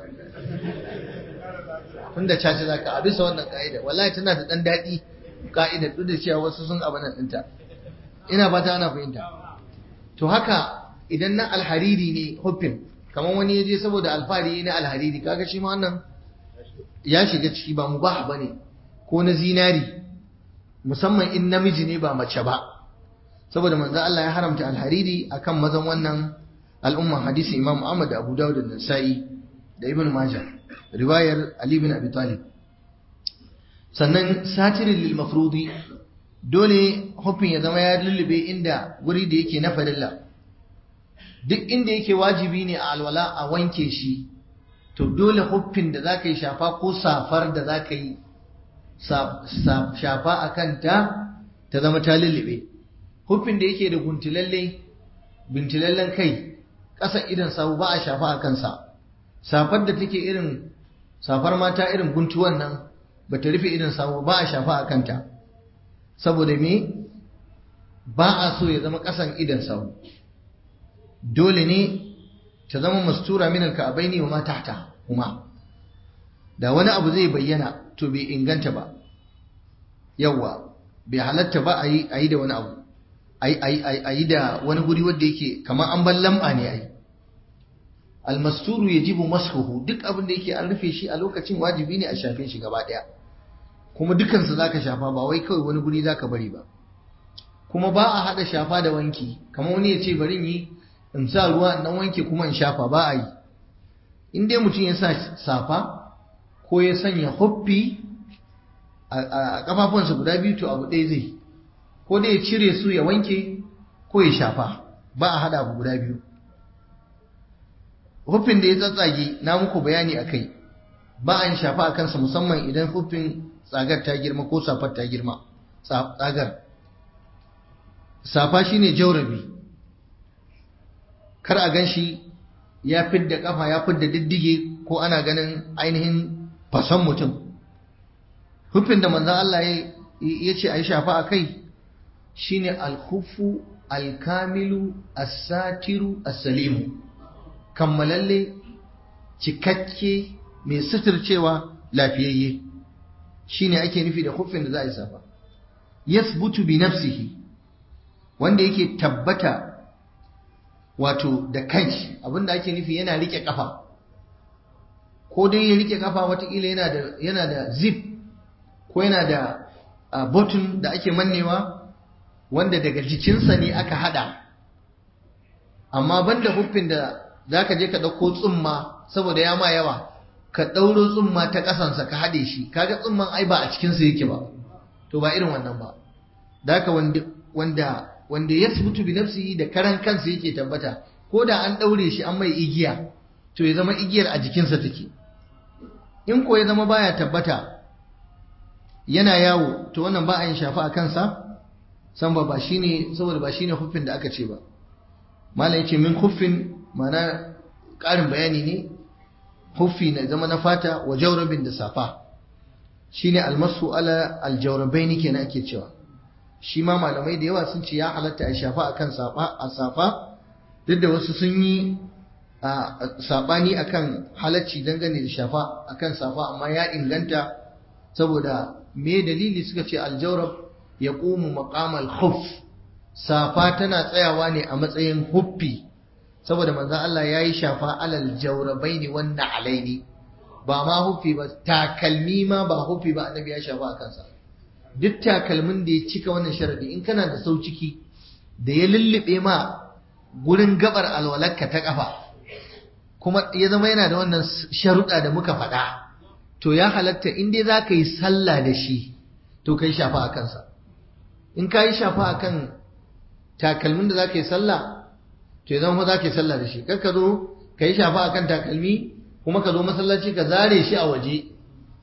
tunda caca zaka a bisa wannan ka'ida wallahi tana da dan daɗi ka'ida duk da cewa wasu sun abanan ɗinta ina fata ana fahimta to haka idan na alhariri ne huffin kamar wani ya je saboda alfahari na alhariri kaga shi ma wannan ya shiga ciki ba mu ba bane ko na zinari musamman in namiji ne ba mace ba saboda manzo Allah ya haramta alhariri akan mazan wannan al'umman hadisi Imam Ahmad da Abu Dawud da Nasa'i da Ibn Majah riwayar Ali bin Abi Talib sannan satirin lil mafrudi dole hufin ya zama ya lullube inda guri da yake na farilla duk inda yake wajibi ne a alwala a wanke shi to dole huffin da zaka yi shafa ko safar da zaka yi shafa a kanta ta zama ta lullube huffin da yake da guntilalle bintilallen kai ƙasa idan sabu ba a shafa a kansa safar da take irin safar mata irin guntuwan nan ba ta rufe idan sabu ba a shafa a kanta saboda me ba a so ya zama ƙasan idan sabu dole ne ta zama mastura min alka'abaini wa ma tahta kuma da wani abu zai bayyana to bai inganta ba yawa bai halatta ba a yi da wani abu a yi da wani guri wanda yake kamar an ban lamba ne a yi almasturu ya jibu mashuhu duk abin da yake an rufe shi a lokacin wajibi ne a shafe shi gaba ɗaya kuma dukansu za ka shafa ba wai kawai wani guri za ka bari ba kuma ba a haɗa shafa da wanki kamar wani ya ce bari yi in sa ruwa in wanke kuma in shafa ba a yi in dai mutum ya sa safa ko ya sanya huffi a kafafunsa guda biyu to abu ɗaya zai ko dai ya cire su ya wanke ko ya shafa ba a haɗa abu guda biyu huffin da ya tsatsage na muku bayani a kai ba a yin shafa a kansa musamman idan huffin tsagar ta girma ko safar ta girma tsagar safa shine jaurabi kar a gan shi ya fidda kafa ya fidda diddige ko ana ganin ainihin fason mutum hufin da manzan Allah ya ce a yi shafa a kai shine alhufu alkamilu asatiru asalimu kammalalle cikakke mai suturcewa lafiyayye shine ake nufi da hufin da za a yi safa yasbutu bi nafsihi wanda yake tabbata wato da kanshi abinda ake nufi yana rike kafa ko dai ya rike kafa watakila yana da yana da zip ko yana da uh, button da ake mannewa wanda daga jikinsa ne aka hada amma banda huffin da zaka je ka dauko tsumma saboda ya ma yawa ka dauro tsumma ta kasansa ka hade shi kaga tsumman ai ba a cikinsa yake ba to ba irin wannan ba da wanda wanda wanda ya subutu bi nafsihi da karan kansa yake tabbata ko da an daure shi an mai igiya to ya zama igiyar a jikinsa take in ko ya zama baya tabbata yana yawo to wannan ba a yin shafa a kansa san ba ba shine saboda ba shine huffin da aka ce ba malam yace min huffin mana ƙarin bayani ne huffi na zama na fata wa jawrabin da safa shine almasu ala aljawrabaini kenan ake cewa shi ma malamai da yawa sun ce ya halatta a shafa akan safa a safa duk da wasu sun yi a sabani akan halacci dangane da shafa akan safa amma ya inganta saboda me dalili suka ce aljawrab ya qumu maqamal khuf safa tana tsayawa ne a matsayin huffi saboda manzon Allah yayi shafa alal jawrabaini wan alaini ba ma huffi ba takalmi ma ba huffi ba annabi ya shafa a kansa duk takalmin da ya cika wannan sharadi in kana da sau ciki da ya lullube ma gurin gabar alwalarka ta kafa kuma ya zama yana da wannan sharuɗa da muka faɗa to ya halatta in dai za ka yi sallah da shi to ka yi shafa a kansa in ka yi shafa a kan takalmin da za ka yi sallah to ya zama za ka yi sallah da shi kar ka zo ka yi shafa a kan takalmi kuma ka zo masallaci ka zare shi a waje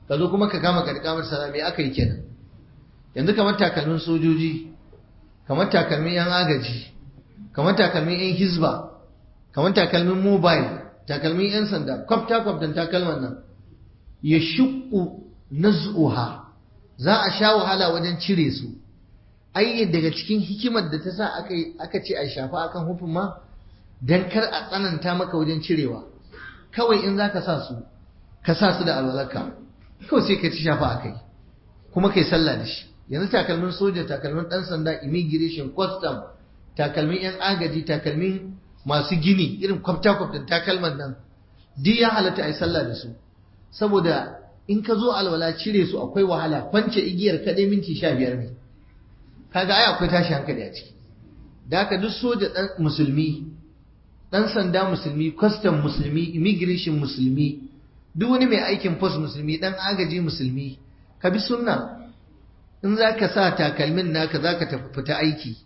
ka zo kuma ka kama ka kamar sallah me aka yi kenan yanzu kamar takalmin sojoji kamar takalmin yan agaji kamar takalmin yan hizba kamar takalmin mobile takalmin yan sanda kwafta kwaftan takalman nan ya shuku naz'uha za a sha wahala wajen cire su ai daga cikin hikimar da ta sa aka aka ce a shafa akan hufin ma dan kar a tsananta maka wajen cirewa kawai in zaka sa su ka sa su da alwalarka kawai sai ka ci shafa akai kuma kai sallah da shi yanzu takalmin soja takalmin dan sanda immigration custom takalmin yan agaji takalmin masu gini irin kwafta kwaftan takalman nan duk ya halatta a yi sallah da su saboda in ka zo alwala cire su akwai wahala kwance igiyar kaɗai minti sha biyar ne kaga ai akwai tashi hankali a ciki da haka duk soja ɗan musulmi ɗan sanda musulmi custom musulmi immigration musulmi duk wani mai aikin post musulmi ɗan agaji musulmi ka bi sunna in za ka sa takalmin naka za ka tafi fita aiki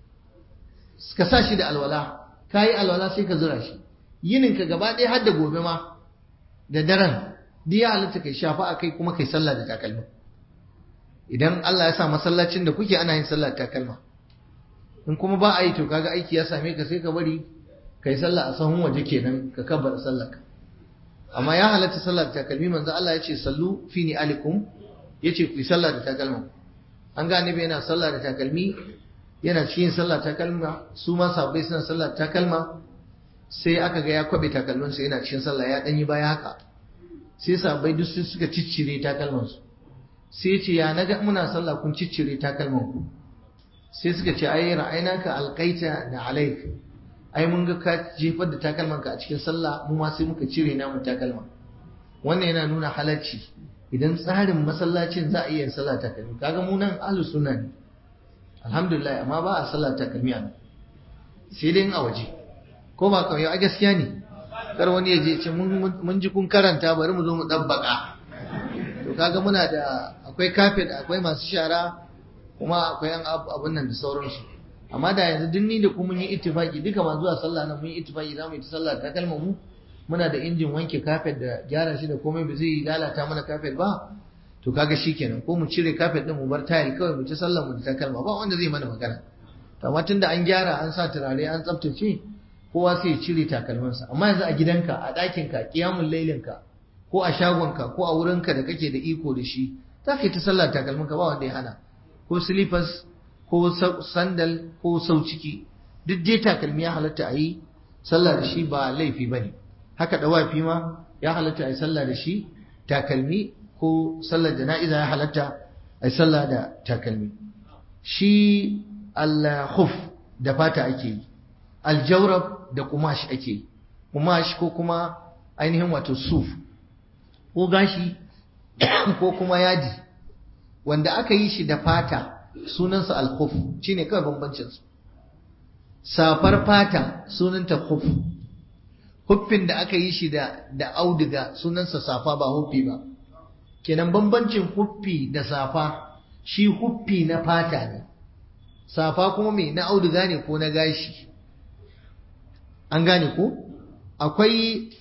ka sa shi da alwala ka yi alwala sai ka zura shi yininka gaba ɗaya har da gobe ma da daren duk ya halitta kai shafa a kai kuma kai sallah da takalma idan Allah ya sa masallacin da kuke ana yin sallah da takalma in kuma ba a yi to kaga aiki ya same ka sai ka bari kai sallah a sahun waje kenan ka kabbar sallah ka amma ya halatta sallah da takalmi manzo Allah ya ce sallu fi ni alikum yace ku yi sallah da takalma an ga annabi yana sallah da takalmi yana cikin sallah takalma su ma sahabbai suna sallah takalma sai aka ga ya kwabe takalminsa yana cikin sallah ya danyi baya haka sai sahabbai duk sun suka ciccire takalmansu sai ce ya naga muna sallah kun ciccire takalman ku sai suka ce ai ra'ainaka alqaita na alaik ai mun ga ka jefar da takalman ka a cikin sallah mu ma sai muka cire namu takalma wannan yana nuna halacci idan tsarin masallacin za a iya sallah takalmi kaga mu nan ahlus sunna ne alhamdulillah amma ba a sallah takalmi a sai dai a waje ko ba kawai a gaskiya ne kar wani ya je ce mun ji kun karanta bari mu zo mu dabbaka to kaga muna da akwai kafet akwai masu shara kuma akwai yan abun nan da sauransu amma da yanzu duk ni da kuma mun yi ittifaki duka ma zuwa sallah nan mun yi ittifaki za mu yi ta sallah ta kalmar mu muna da injin wanke kafet da gyara shi da komai ba zai lalata mana kafet ba to kaga shikenan ko mu cire kafet din mu bar tayil kawai mu ci sallar mu da takalma ba wanda zai mana magana to amma tunda an gyara an sa turare an tsaftace kowa sai ya cire takalmansa amma yanzu a gidanka a ɗakinka kiyamun lailinka ko a shagonka ko a wurinka da kake da iko da shi za ka yi ta sallah takalminka ba wanda ya hana ko slippers ko sandal ko sau ciki duk dai takalmi ya halatta a yi sallah da shi ba laifi ba ne haka ɗawafi ma ya halatta a yi sallah da shi takalmi ko sallar jana'iza ya halatta a yi sallah da takalmi shi al-khuf da fata ake yi aljawrab da kumash ake yi kumash ko kuma ainihin wato suf ko gashi ko kuma yadi wanda aka yi shi da fata sunansa al-khuf shine kawai bambancin su safar fata sunanta khuf huffin da aka yi shi da da auduga sunansa safa ba huffi ba kenan bambancin huffi da safa shi huffi na fata ne safa kuma mai na auduga ne ko na gashi an gane ko akwai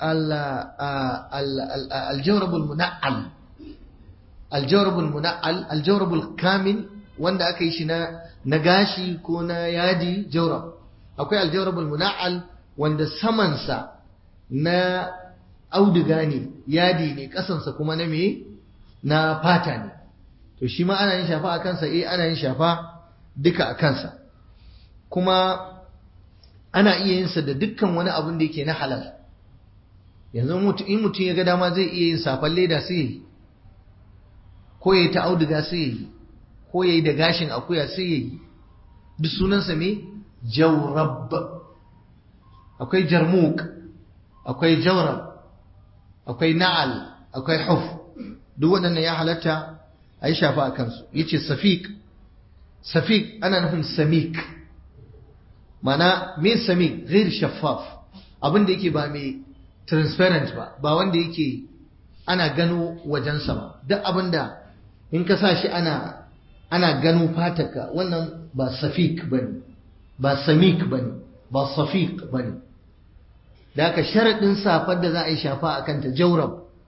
aljawrabul muna'al aljawrabul muna'al aljawrabul kamil wanda aka yi shi na na gashi ko na yadi jawrab akwai aljawrabul muna'al wanda samansa na auduga ne yadi ne kasansa kuma na me na fata ne to shi ma ana yin shafa a kansa eh ana yin shafa duka a kansa kuma ana iya yin sa da dukkan wani abin da yake na halal yanzu in mutum ya ga dama zai iya yin safan leda sai yi ko ya yi ta auduga sai yi ko ya yi da gashin akuya sai yi duk sunansa me jawrab akwai jarmuk akwai jawrab akwai na'al akwai huf duk waɗannan ya halatta a yi shafa a kansu yace safiq safiq ana nufin samik mana me samik ghair shaffaf abin da yake ba mai transparent ba ba wanda yake ana gano wajensa ba duk abin da in ka sa shi ana ana gano fataka wannan ba safik bane ba samik bane ba safiq bane da aka sharaɗin safar da za a yi shafa a kanta jaurab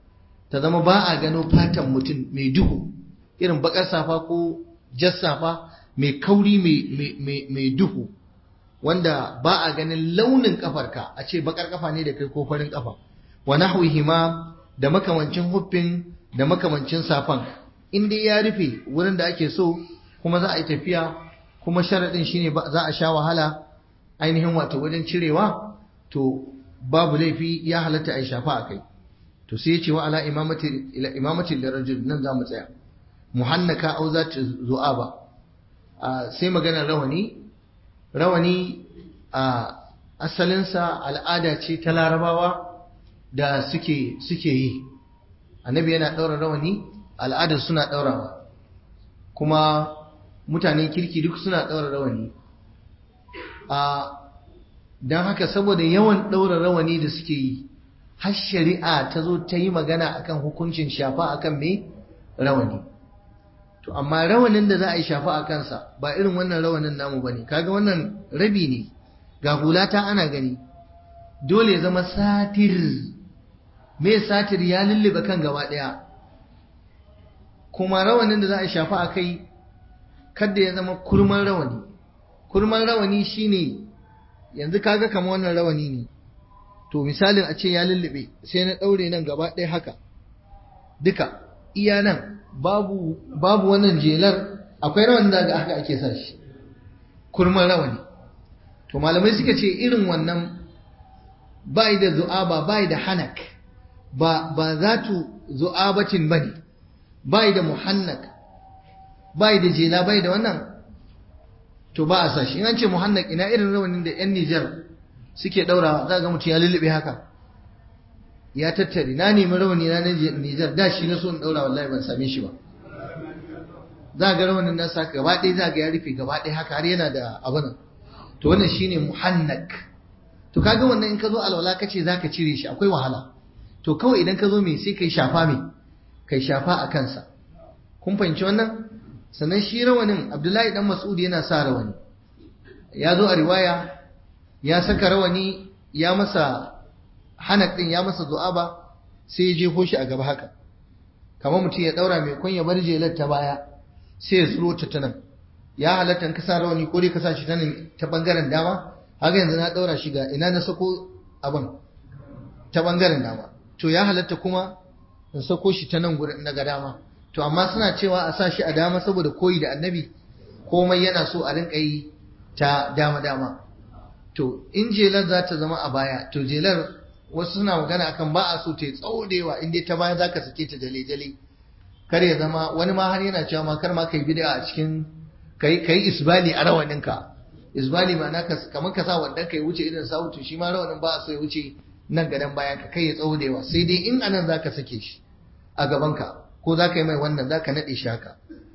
ta zama ba a gano fatan mutum mai duhu irin bakar safa ko jas safa mai kauri mai duhu wanda ba a ganin launin kafarka a ce bakar kafa ne da kai ko farin kafa wa nahwihima da makamancin huffin da makamancin safan in dai ya rufe wurin da ake so kuma za a yi tafiya kuma sharaɗin shine za a sha wahala ainihin wato wajen cirewa to babu laifi ya halatta a yi shafa a kai to sai ya ce wa ala imamati lirajul nan za mu tsaya muhannaka au za ta zu'a ba sai maganar rawani rawani a asalinsa al'ada ce ta larabawa da suke suke yi annabi yana ɗaura rawani al'adar suna ɗaurawa kuma mutanen kirki duk suna ɗaura rawani a don haka saboda yawan ɗaura rawani da suke yi har shari'a ta zo ta yi magana akan hukuncin shafa akan me rawani to amma rawanin da za a yi shafa a kansa ba irin wannan rawanin namu ba ne kaga wannan rabi ne ga hulata ana gani dole ya zama satir me satir ya lullube kan gaba ɗaya kuma rawanin da za a shafa a kai kadda ya zama kurman rawani kurman rawani shine yanzu kaga kama wannan rawani ne to misalin a ce ya lullube sai na ɗaure nan gaba ɗaya haka duka iya nan babu babu wannan jelar akwai rawan da ga haka ake sa shi kurman rawani to malamai suka ce irin wannan bai da zu'aba bai da hanak ba ba zatu zu'abatin bane bai da muhannak bai da jela bai da wannan to ba a sa shi in an ce muhannak ina irin rawanin da yan Nijar suke daurawa za ga mutum ya lullube haka ya tattare na nemi rawani na Nijar da shi na so in daura wallahi ban same shi ba za ga rawanin nan sa gaba ɗaya za ga ya rufe gaba ɗaya haka har yana da abin to wannan shine muhannak to kaga wannan in ka zo alwala kace zaka cire shi akwai wahala to kawai idan ka zo me sai kai shafa me kai shafa a kansa kun fahimci wannan sannan shi rawanin Abdullahi dan Mas'ud yana sa rawani ya zo a riwaya ya saka rawani ya masa hanak din ya masa zu'aba sai ya jefo shi a gaba haka kamar mutum ya daura mai kun ya bar jelar ta baya sai ya tsuro ta nan ya halatta in ka sa rawani ko dai ka sa shi ta nan ta bangaren dama haka yanzu na daura shi ga ina na sako abin ta bangaren dama to ya halatta kuma in sako shi ta nan gurin na ga dama to amma suna cewa a sa shi a dama saboda koyi da annabi komai yana so a rinka yi ta dama dama to in jelar za ta zama a baya to jelar wasu suna magana akan ba a so ta yi tsawo da yawa in dai ta baya za ka sake ta dale dale kar ya zama wani ma har yana cewa ma kar ma kai bid'a a cikin kai kai isbali a rawaninka isbali ma'ana ka kamar ka sa wanda kai wuce idan sa wuce shi ma rawanin ba a so ya wuce nan gadan bayan ka kai ya tsawo da yawa sai dai in anan zaka sake shi a gaban ka ko zaka yi mai wannan zaka nade shi haka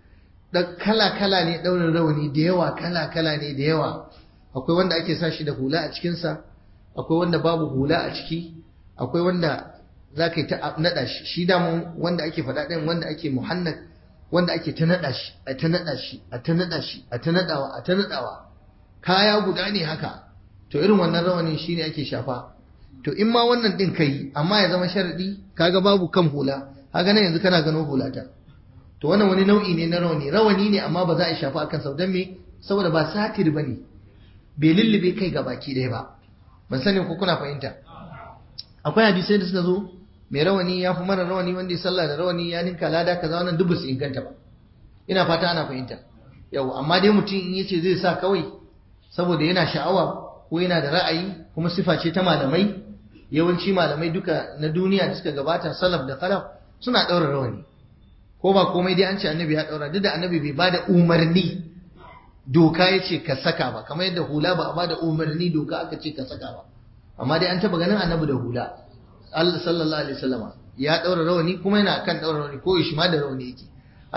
da kala kala ne daurin rawani da yawa kala kala ne da yawa akwai wanda ake sa shi da hula a cikin sa akwai wanda babu hula a ciki akwai wanda za ka yi ta naɗa shi shi damu wanda ake faɗa ɗin wanda ake muhannak wanda ake ta naɗa shi a ta naɗa shi a ta naɗa shi a ta naɗawa a ta naɗawa kaya guda ne haka to irin wannan rawanin shine ake shafa to in ma wannan ɗin kai amma ya zama sharaɗi kaga babu kan hula kaga nan yanzu kana gano hulata to wannan wani nau'i ne na rawani rawani ne amma ba za a shafa akan sau don me saboda ba satir bane bai lullube kai ga baki ɗaya ba ban sani ko kuna fahimta akwai hadisai da suka zo mai rawani ya fi mara rawani wanda ya sallah da rawani ya ninka lada kaza wannan duk su inganta ba ina fata ana fahimta yau amma dai mutum in yace zai sa kawai saboda yana sha'awa ko yana da ra'ayi kuma sifa ce ta malamai yawanci malamai duka na duniya da suka gabata salaf da khalaf suna daura rawani ko ba komai dai an ce annabi ya daura duk da annabi bai bada umarni doka ya ce ka saka ba kamar yadda hula ba a bada umarni doka aka ce ka saka ba amma dai an taba ganin annabi da hula Allah sallallahu alaihi wasallama ya daura rawani kuma yana kan daura rawani ko shi ma da rawani yake